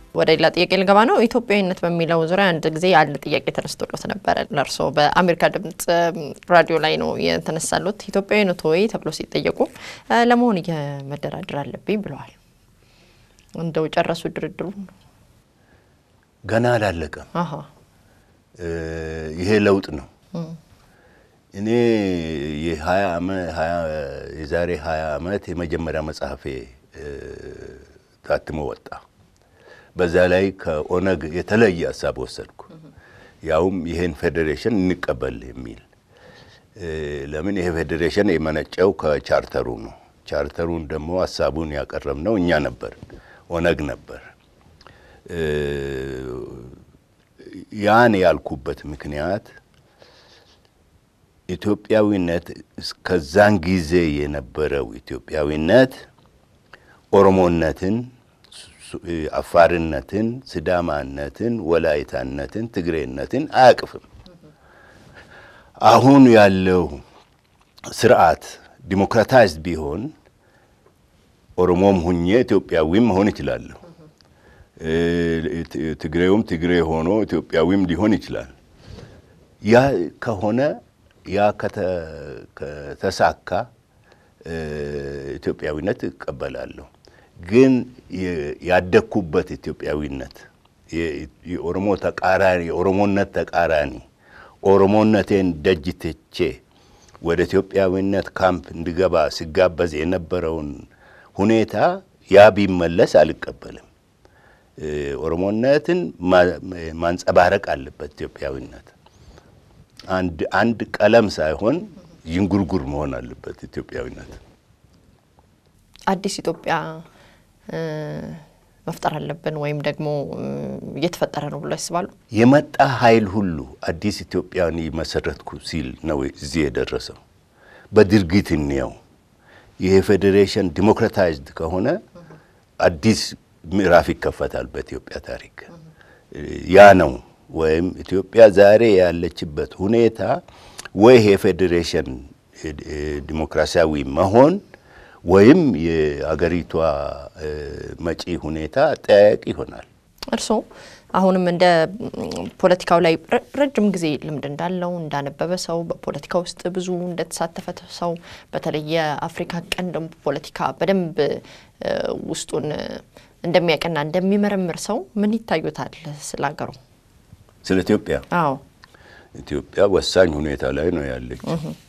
ወደ ሌላ ጥያቄ ልገባ ነው። ኢትዮጵያዊነት በሚለው ዙሪያ አንድ ጊዜ አንድ ጥያቄ ተነስቶሎት ነበረ። ለእርሶ በአሜሪካ ድምጽ ራዲዮ ላይ ነው የተነሳሉት። ኢትዮጵያዊነት ወይ ተብሎ ሲጠየቁ ለመሆን የመደራደር አለብኝ ብለዋል። እንደው ጨረሱ ድርድሩ? ገና አላለቀም። አሀ ይሄ ለውጥ ነው። እኔ የሀያ የዛሬ ሀያ ዓመት የመጀመሪያ መጽሐፌ ታትሞ ወጣ። በዛ ላይ ከኦነግ የተለየ ሀሳብ ወሰድኩ። ያውም ይሄን ፌዴሬሽን እንቀበል የሚል ለምን ይሄ ፌዴሬሽን የመነጨው ከቻርተሩ ነው። ቻርተሩን ደግሞ ሀሳቡን ያቀረብነው እኛ ነበር፣ ኦነግ ነበር። ያን ያልኩበት ምክንያት ኢትዮጵያዊነት እስከዛን ጊዜ የነበረው ኢትዮጵያዊነት ኦሮሞነትን፣ አፋርነትን፣ ስዳማነትን፣ ወላይታነትን፣ ትግሬነትን አያቅፍም። አሁን ያለው ስርዓት ዲሞክራታይዝድ ቢሆን ኦሮሞም ሁኜ ኢትዮጵያዊም መሆን ይችላለሁ። ትግሬውም ትግሬ ሆኖ ኢትዮጵያዊም ሊሆን ይችላል። ያ ከሆነ ያ ከተሳካ ኢትዮጵያዊነት እቀበላለሁ። ግን ያደግኩበት ኢትዮጵያዊነት የኦሮሞ ተቃራኒ የኦሮሞነት ተቃራኒ ኦሮሞነቴን ደጅ ትቼ ወደ ኢትዮጵያዊነት ካምፕ እንድገባ ሲጋበዝ የነበረውን ሁኔታ ያ ቢመለስ አልቀበልም። ኦሮሞነትን ማንጸባረቅ አለበት ኢትዮጵያዊነት። አንድ አንድ ቀለም ሳይሆን ዥንጉርጉር መሆን አለበት ኢትዮጵያዊነት። አዲስ ኢትዮጵያ መፍጠር አለብን ወይም ደግሞ እየተፈጠረ ነው ብሎ ያስባሉ? የመጣ ኃይል ሁሉ አዲስ ኢትዮጵያን መሰረትኩ ሲል ነው እዚህ የደረሰው። በድርጊት እንየው። ይሄ ፌዴሬሽን ዲሞክራታይዝድ ከሆነ አዲስ ምዕራፍ ይከፈታል በኢትዮጵያ ታሪክ። ያ ነው ወይም ኢትዮጵያ ዛሬ ያለችበት ሁኔታ ወይ ይሄ ፌዴሬሽን ዲሞክራሲያዊ መሆን ወይም የአገሪቷ መጪ ሁኔታ አጠያያቂ ይሆናል። እርስዎ አሁንም እንደ ፖለቲካው ላይ ረጅም ጊዜ ልምድ እንዳለው እንዳነበበ ሰው በፖለቲካ ውስጥ ብዙ እንደተሳተፈ ሰው በተለይ የአፍሪካ ቀንድ ፖለቲካ በደንብ ውስጡን እንደሚያቀና እንደሚመረምር ሰው ምን ይታዩታል ስለ ሀገሩ? ስለ ኢትዮጵያ አዎ ኢትዮጵያ ወሳኝ ሁኔታ ላይ ነው ያለች።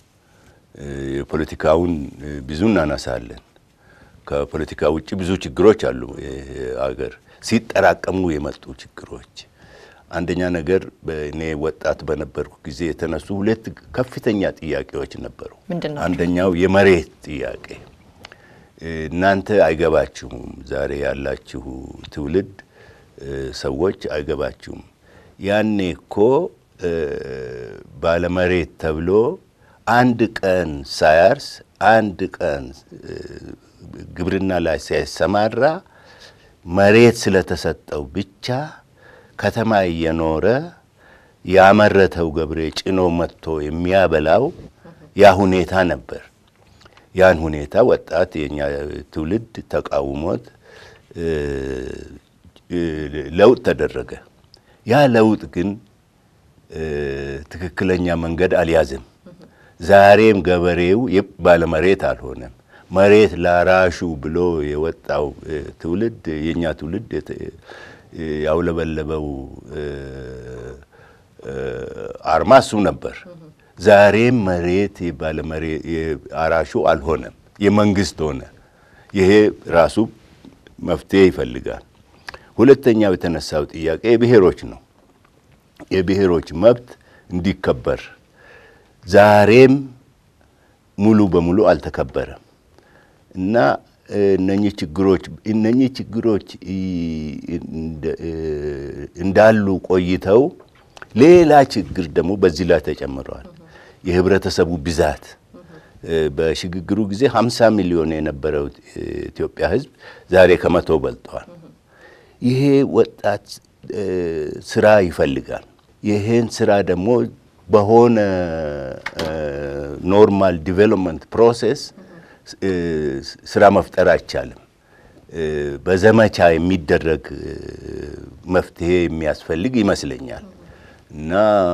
የፖለቲካውን ብዙ እናነሳለን። ከፖለቲካ ውጭ ብዙ ችግሮች አሉ። አገር ሲጠራቀሙ የመጡ ችግሮች አንደኛ ነገር እኔ ወጣት በነበርኩ ጊዜ የተነሱ ሁለት ከፍተኛ ጥያቄዎች ነበሩ። ምንድን ናቸው? አንደኛው የመሬት ጥያቄ። እናንተ አይገባችሁም፣ ዛሬ ያላችሁ ትውልድ ሰዎች አይገባችሁም። ያኔ እኮ ባለመሬት ተብሎ አንድ ቀን ሳያርስ አንድ ቀን ግብርና ላይ ሳይሰማራ መሬት ስለተሰጠው ብቻ ከተማ እየኖረ ያመረተው ገብሬ ጭኖ መጥቶ የሚያበላው ያ ሁኔታ ነበር። ያን ሁኔታ ወጣት የኛ ትውልድ ተቃውሞት ለውጥ ተደረገ። ያ ለውጥ ግን ትክክለኛ መንገድ አልያዝም። ዛሬም ገበሬው ባለመሬት አልሆነም። መሬት ላራሹ ብሎ የወጣው ትውልድ የኛ ትውልድ ያውለበለበው አርማ እሱ ነበር። ዛሬም መሬት አራሹ አልሆነም፣ የመንግስት ሆነ። ይሄ ራሱ መፍትሄ ይፈልጋል። ሁለተኛው የተነሳው ጥያቄ የብሔሮች ነው። የብሔሮች መብት እንዲከበር ዛሬም ሙሉ በሙሉ አልተከበረም እና እነኚህ ችግሮች እነኚህ ችግሮች እንዳሉ ቆይተው ሌላ ችግር ደግሞ በዚህ ላይ ተጨምረዋል። የህብረተሰቡ ብዛት በሽግግሩ ጊዜ 50 ሚሊዮን የነበረው ኢትዮጵያ ህዝብ ዛሬ ከመቶ በልጠዋል። ይሄ ወጣት ስራ ይፈልጋል። ይህን ስራ ደግሞ በሆነ ኖርማል ዲቨሎፕመንት ፕሮሴስ ስራ መፍጠር አይቻልም። በዘመቻ የሚደረግ መፍትሄ የሚያስፈልግ ይመስለኛል እና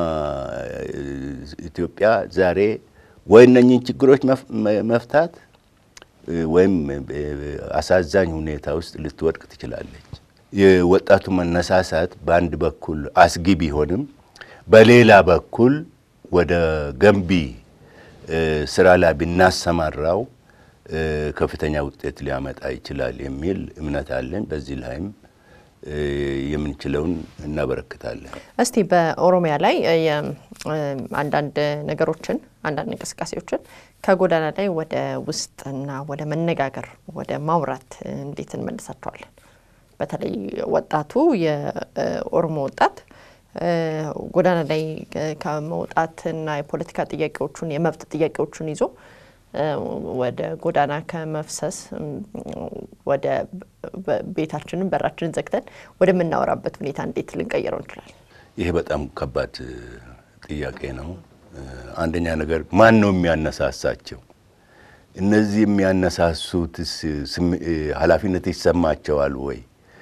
ኢትዮጵያ ዛሬ ወይ እነኝህን ችግሮች መፍታት ወይም አሳዛኝ ሁኔታ ውስጥ ልትወድቅ ትችላለች። የወጣቱ መነሳሳት በአንድ በኩል አስጊ ቢሆንም በሌላ በኩል ወደ ገንቢ ስራ ላይ ብናሰማራው ከፍተኛ ውጤት ሊያመጣ ይችላል የሚል እምነት አለን። በዚህ ላይም የምንችለውን እናበረክታለን። እስቲ በኦሮሚያ ላይ አንዳንድ ነገሮችን አንዳንድ እንቅስቃሴዎችን ከጎዳና ላይ ወደ ውስጥና ወደ መነጋገር ወደ ማውራት እንዴት እንመልሳቸዋለን? በተለይ ወጣቱ የኦሮሞ ወጣት ጎዳና ላይ ከመውጣትና የፖለቲካ ጥያቄዎቹን የመብት ጥያቄዎቹን ይዞ ወደ ጎዳና ከመፍሰስ ወደ ቤታችንን በራችንን ዘግተን ወደምናወራበት ሁኔታ እንዴት ልንቀይረው እንችላለን? ይሄ በጣም ከባድ ጥያቄ ነው። አንደኛ ነገር ማን ነው የሚያነሳሳቸው? እነዚህ የሚያነሳሱትስ ኃላፊነት ይሰማቸዋል ወይ?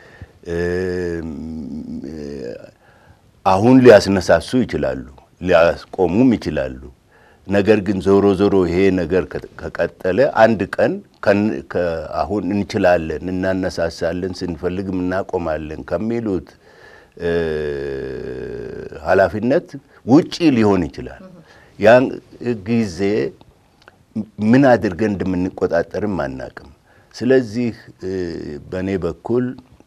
አሁን ሊያስነሳሱ ይችላሉ፣ ሊያስቆሙም ይችላሉ። ነገር ግን ዞሮ ዞሮ ይሄ ነገር ከቀጠለ አንድ ቀን አሁን እንችላለን፣ እናነሳሳለን፣ ስንፈልግም እናቆማለን ከሚሉት ኃላፊነት ውጪ ሊሆን ይችላል። ያን ጊዜ ምን አድርገን እንደምንቆጣጠርም አናቅም። ስለዚህ በእኔ በኩል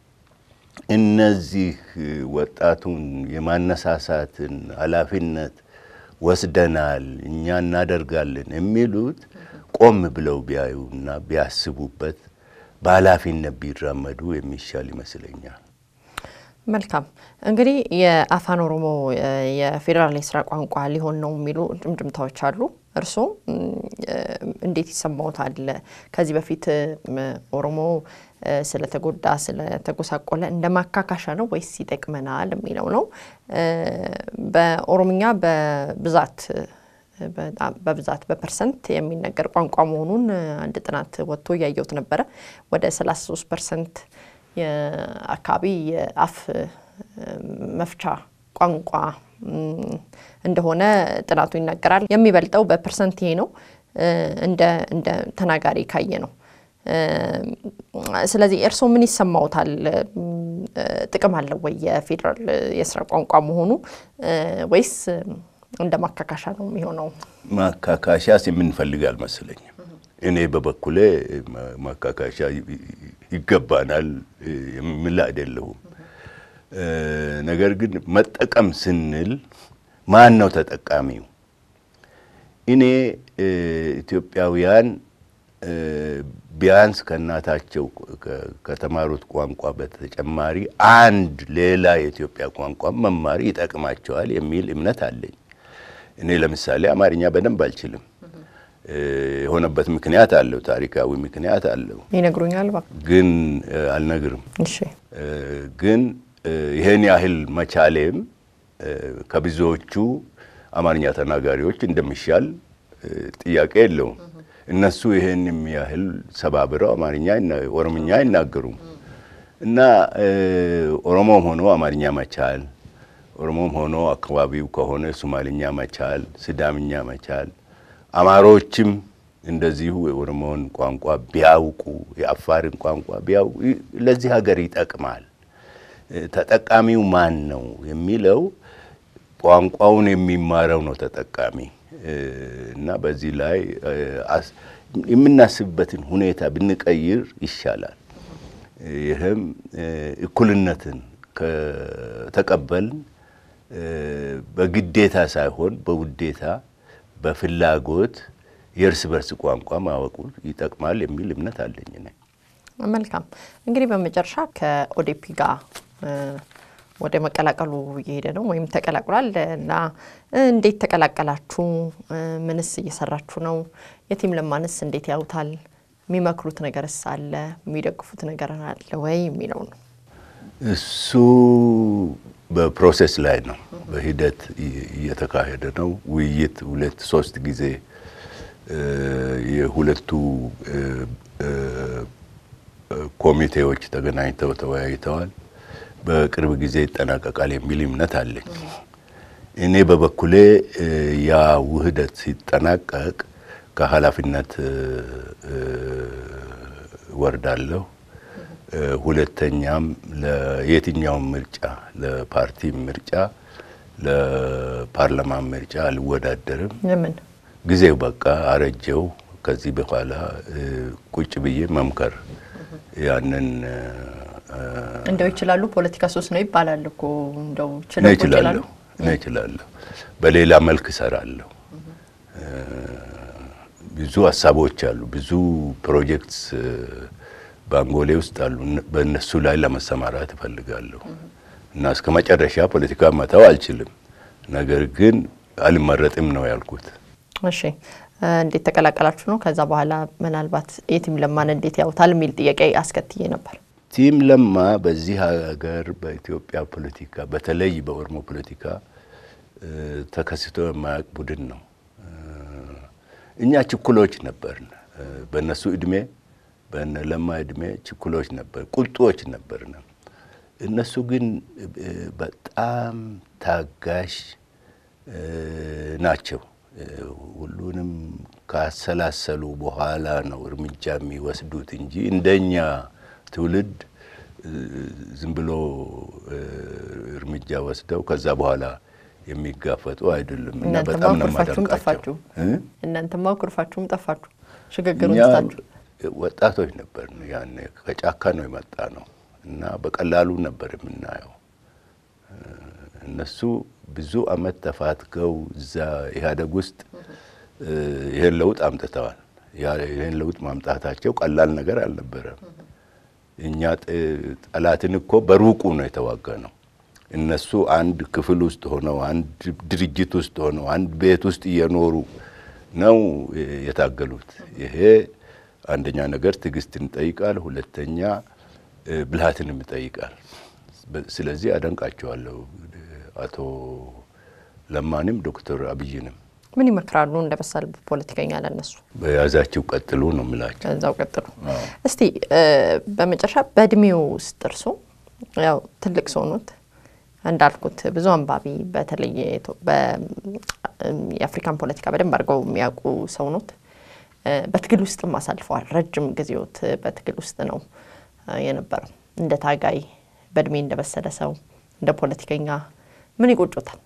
እነዚህ ወጣቱን የማነሳሳትን ኃላፊነት ወስደናል፣ እኛ እናደርጋለን የሚሉት ቆም ብለው ቢያዩና ቢያስቡበት በኃላፊነት ቢራመዱ የሚሻል ይመስለኛል። መልካም እንግዲህ የአፋን ኦሮሞ የፌዴራል የስራ ቋንቋ ሊሆን ነው የሚሉ ጭምጭምታዎች አሉ። እርስዎ እንዴት ይሰማዎታል? ከዚህ በፊት ኦሮሞ ስለተጎዳ ስለተጎሳቆለ እንደ ማካካሻ ነው ወይስ ይጠቅመናል የሚለው ነው። በኦሮምኛ በብዛት በብዛት በፐርሰንት የሚነገር ቋንቋ መሆኑን አንድ ጥናት ወጥቶ እያየሁት ነበረ። ወደ 33 ፐርሰንት የአካባቢ የአፍ መፍቻ ቋንቋ እንደሆነ ጥናቱ ይናገራል። የሚበልጠው በፐርሰንት ይሄ ነው እንደ እንደ ተናጋሪ ካየ ነው። ስለዚህ እርስዎ ምን ይሰማዎታል? ጥቅም አለው ወይ የፌዴራል የስራ ቋንቋ መሆኑ ወይስ እንደ ማካካሻ ነው የሚሆነው? ማካካሻስ የምንፈልግ አልመሰለኝም። እኔ በበኩሌ ማካካሻ ይገባናል የምል አይደለሁም። ነገር ግን መጠቀም ስንል ማን ነው ተጠቃሚው? እኔ ኢትዮጵያውያን ቢያንስ ከእናታቸው ከተማሩት ቋንቋ በተጨማሪ አንድ ሌላ የኢትዮጵያ ቋንቋ መማር ይጠቅማቸዋል የሚል እምነት አለኝ። እኔ ለምሳሌ አማርኛ በደንብ አልችልም። የሆነበት ምክንያት አለው፣ ታሪካዊ ምክንያት አለው። ይነግሩኛል። ግን አልነግርም። እሺ። ግን ይሄን ያህል መቻሌም ከብዙዎቹ አማርኛ ተናጋሪዎች እንደሚሻል ጥያቄ የለውም። እነሱ ይሄን ያህል ሰባብረው አማርኛ ኦሮምኛ አይናገሩም እና ኦሮሞም ሆኖ አማርኛ መቻል፣ ኦሮሞም ሆኖ አካባቢው ከሆነ ሶማልኛ መቻል፣ ስዳምኛ መቻል፣ አማሮችም እንደዚሁ የኦሮሞን ቋንቋ ቢያውቁ የአፋርን ቋንቋ ቢያውቁ ለዚህ ሀገር ይጠቅማል። ተጠቃሚው ማን ነው የሚለው ቋንቋውን የሚማረው ነው ተጠቃሚ እና በዚህ ላይ የምናስብበትን ሁኔታ ብንቀይር ይሻላል። ይህም እኩልነትን ከተቀበልን በግዴታ ሳይሆን በውዴታ በፍላጎት የእርስ በርስ ቋንቋ ማወቁ ይጠቅማል የሚል እምነት አለኝ። መልካም እንግዲህ በመጨረሻ ከኦዴፒ ጋር ወደ መቀላቀሉ እየሄደ ነው ወይም ተቀላቅሏል እና እንዴት ተቀላቀላችሁ? ምንስ እየሰራችሁ ነው? የቲም ለማንስ እንዴት ያዩታል? የሚመክሩት ነገርስ አለ? የሚደግፉት ነገር አለ ወይ የሚለው ነው። እሱ በፕሮሴስ ላይ ነው፣ በሂደት እየተካሄደ ነው። ውይይት ሁለት ሶስት ጊዜ የሁለቱ ኮሚቴዎች ተገናኝተው ተወያይተዋል። በቅርብ ጊዜ ይጠናቀቃል የሚል እምነት አለኝ። እኔ በበኩሌ ያ ውህደት ሲጠናቀቅ ከኃላፊነት ወርዳለሁ። ሁለተኛም ለየትኛውም ምርጫ ለፓርቲ ምርጫ፣ ለፓርላማ ምርጫ አልወዳደርም። ለምን? ጊዜው በቃ አረጀው። ከዚህ በኋላ ቁጭ ብዬ መምከር ያንን እንደው ይችላሉ። ፖለቲካ ሶስት ነው ይባላል እኮ እንደው እኔ ችለው ቁጭ እችላለሁ ይላሉ። እኔ እችላለሁ። በሌላ መልክ እሰራለሁ። ብዙ ሀሳቦች አሉ፣ ብዙ ፕሮጀክትስ በአንጎሌ ውስጥ አሉ። በእነሱ ላይ ለመሰማራት እፈልጋለሁ እና እስከ መጨረሻ ፖለቲካ መተው አልችልም። ነገር ግን አልመረጥም ነው ያልኩት። እሺ እንዴት ተቀላቀላችሁ ነው? ከዛ በኋላ ምናልባት የቲም ለማን እንዴት ያውታል የሚል ጥያቄ አስከትዬ ነበር። ቲም ለማ በዚህ ሀገር በኢትዮጵያ ፖለቲካ በተለይ በኦሮሞ ፖለቲካ ተከስቶ የማያውቅ ቡድን ነው። እኛ ችኩሎች ነበርን። በእነሱ እድሜ በእነ ለማ እድሜ ችኩሎች ነበር፣ ቁጡዎች ነበርን። እነሱ ግን በጣም ታጋሽ ናቸው። ሁሉንም ካሰላሰሉ በኋላ ነው እርምጃ የሚወስዱት እንጂ እንደኛ ትውልድ ዝም ብሎ እርምጃ ወስደው ከዛ በኋላ የሚጋፈጡ አይደሉም እና እናንተማ በጣም ነው ኩርፋችሁም የማደንቃቸው። ጠፋችሁ። እ? እናንተማ ኩርፋችሁም ጠፋችሁ። ሽግግሩን እኛ ትታችሁ ወጣቶች ነበር ያኔ ከጫካ ነው የመጣ ነው እና በቀላሉ ነበር የምናየው። እነሱ ብዙ አመት ተፋትገው እዛ ኢህአዴግ ውስጥ ይህን ለውጥ አምጥተዋል። ያ- ይህን ለውጥ ማምጣታቸው ቀላል ነገር አልነበረም። እኛ ጥ- ጠላትን እኮ በሩቁ ነው የተዋጋ ነው። እነሱ አንድ ክፍል ውስጥ ሆነው አንድ ድርጅት ውስጥ ሆነው አንድ ቤት ውስጥ እየኖሩ ነው የታገሉት። ይሄ አንደኛ ነገር ትዕግስትን ይጠይቃል፣ ሁለተኛ እ፣ ብልሃትንም ይጠይቃል። በ- ስለዚህ አደንቃቸዋለሁ አቶ ለማንም ዶክተር አብይንም ምን ይመክራሉ? እንደ በሳል ፖለቲከኛ ለነሱ በያዛቸው ቀጥሉ ነው የምላቸው። ከዛው ቀጥሉ። እስቲ እ፣ በመጨረሻ በእድሜው ውስጥ እርሶ ያው ትልቅ ሰው ኖት እንዳልኩት ብዙ አንባቢ በተለይ የኢትዮ- በ- እም፣ የአፍሪካን ፖለቲካ በደንብ አድርገው የሚያውቁ ሰው ኖት። እ፣ በትግል ውስጥም አሳልፈዋል። ረጅም ጊዜዎት በትግል ውስጥ ነው እ፣ የነበረው። እንደ ታጋይ በእድሜ እንደበሰለ ሰው እንደ ፖለቲከኛ ምን ይቆጮታል?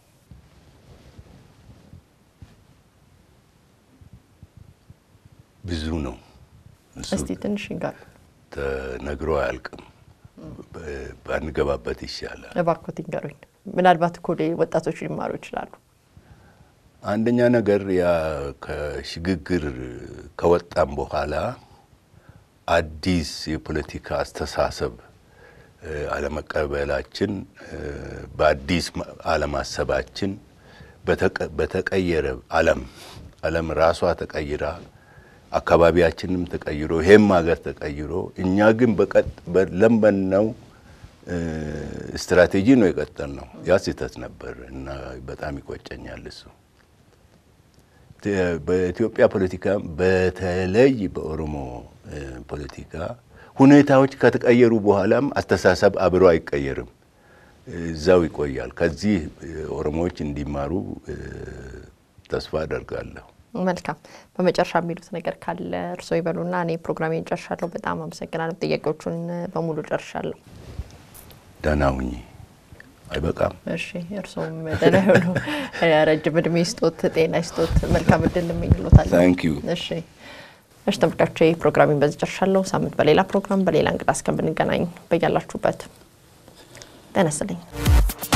ብዙ ነው እሱ እስቲ ትንሽ ይንገሩ ተነግሮ አያልቅም። በ- ባንገባበት ይሻላል። እባክዎት ይንገሩኝ። ምናልባት እኮ ሌ- ወጣቶች ሊማሩ ይችላሉ። አንደኛ ነገር ያ ከሽግግር ከወጣም በኋላ አዲስ የፖለቲካ አስተሳሰብ እ፣ አለመቀበላችን እ፣ በአዲስ ማ- አለማሰባችን በተቀ- በተቀየረ ዓለም ዓለም ራሷ ተቀይራ አካባቢያችንም ተቀይሮ ይሄም ሀገር ተቀይሮ እኛ ግን በቀጥ በለመነው እ፣ ስትራቴጂ ነው የቀጠል ነው። ያ ስህተት ነበር እና በጣም ይቆጨኛል እሱ። ተ- በኢትዮጵያ ፖለቲካ በተለይ በኦሮሞ እ፣ ፖለቲካ ሁኔታዎች ከተቀየሩ በኋላም አስተሳሰብ አብሮ አይቀየርም፣ እዛው ይቆያል። ከዚህ እ፣ ኦሮሞዎች እንዲማሩ እ፣ ተስፋ አደርጋለሁ። መልካም። በመጨረሻ የሚሉት ነገር ካለ እርስዎ ይበሉና እኔ ፕሮግራሜን ጨርሻለሁ። በጣም አመሰግናለሁ። ጥያቄዎቹን በሙሉ ጨርሻለሁ። ደህና ሁኚ። አይበቃም? እሺ፣ እርስዎም ደህና ይሁኑ። ረጅም እድሜ ይስጦት፣ ጤና ይስጦት። መልካም እድል እመኝልዎታለሁ። ታንክ ዩ። እሺ እሺ ተመልካቾቼ ፕሮግራሜን በዚህ ጨርሻለሁ። ሳምንት በሌላ ፕሮግራም በሌላ እንግዳ እስከምንገናኝ በያላችሁበት ጤና ይስጥልኝ።